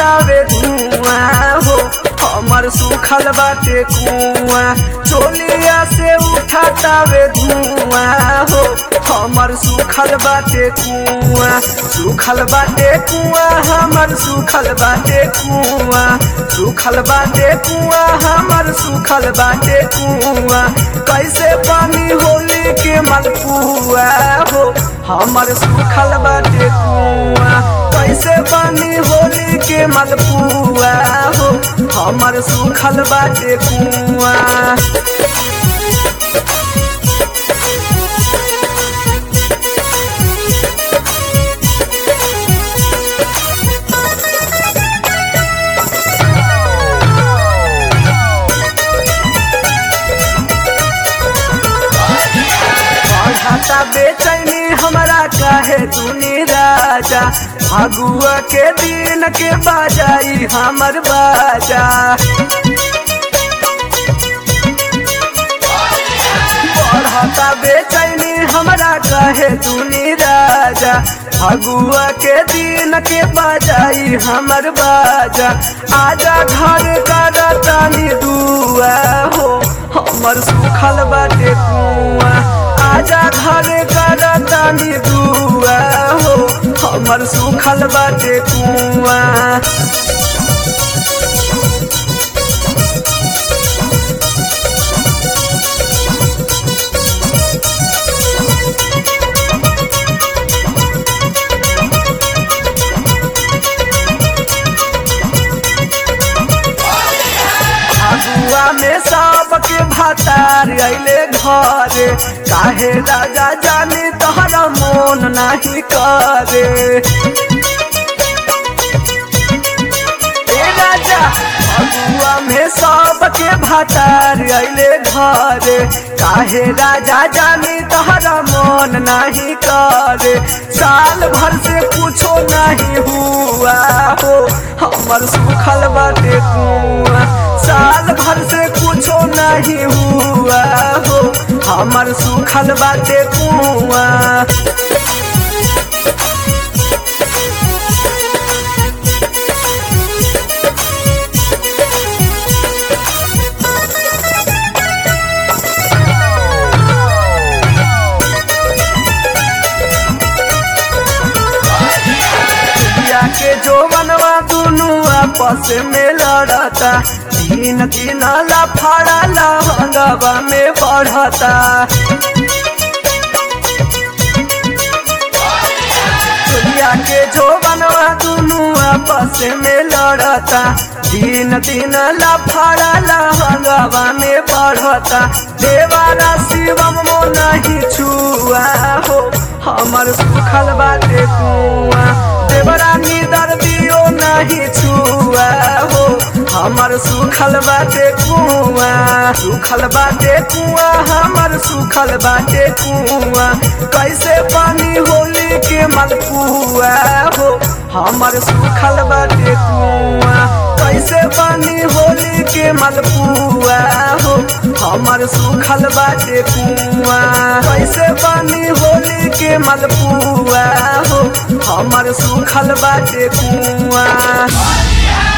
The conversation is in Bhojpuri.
उठातावे धुआं हो हमर सुखल बाटे कुआं चोलिया से उठातावे धुआं हो हमर सुखल बाटे कुआं सुखल बाटे कुआं हमर सुखल बाटे कुआं सुखल बाटे कुआं हमर सुखल बाटे कुआं कैसे पानी होली के मलपुआ हो हमर सुखल बाटे कुआं कैसे पानी होली के मलपुआ हो हमर सुखल बाटे कुआं बढ़ाता बेचैनी हमरा काहे तूनी राजा फगुआ के दिन के बाजाई हमर बाजा बढ़ाता बेचैनी हमरा काहे तूनी राजा फगुआ के दिन के बाजाई हमर बाजा आजा घर कर तानी दुआ हो हमर सुखल बाटे कुआं आजा घर कर तानी दुआ हो हमर सुखल बाटे कुआं अगुआ में सबके भातार अइले घरे काहे राजा जाने तोहरा मोन नाही करे ए राजा अगुआ में सबके भातार अइले घरे काहे राजा जाने तोहरा मोन नाही करे साल भर से कुछो नहीं हुआ हो हमर सुखल बाटे कुआं साल भर से कुछो नहीं हुआ हो हमर सुखल बाटे कुआं पिया के जो मनवा दुनू आपस में लड़ता तीन दिन लफड़ा लहंगवा में बढ़ता पिया के जो बनवा दुनू आपस में लड़ता दिन दिन लफड़ा लहंगवा में बढ़ता देवारा शिवम मो नहीं छुआ हो हमर सुखल बाटे कुआं देवरानी दर्दियो नहीं छुआ हो हमर सुखल बाटे कुआं सुखल बाटे कुआं हमर सुखल बाटे कुआं कैसे पानी होली के मलपुआ हो हमर सुखल बाटे कुआं कैसे पानी होली के मलपुआ हो हमर सुखल बाटे कुआं कैसे पानी होली के मलपुआ हो हमर सुखल बाटे कुआं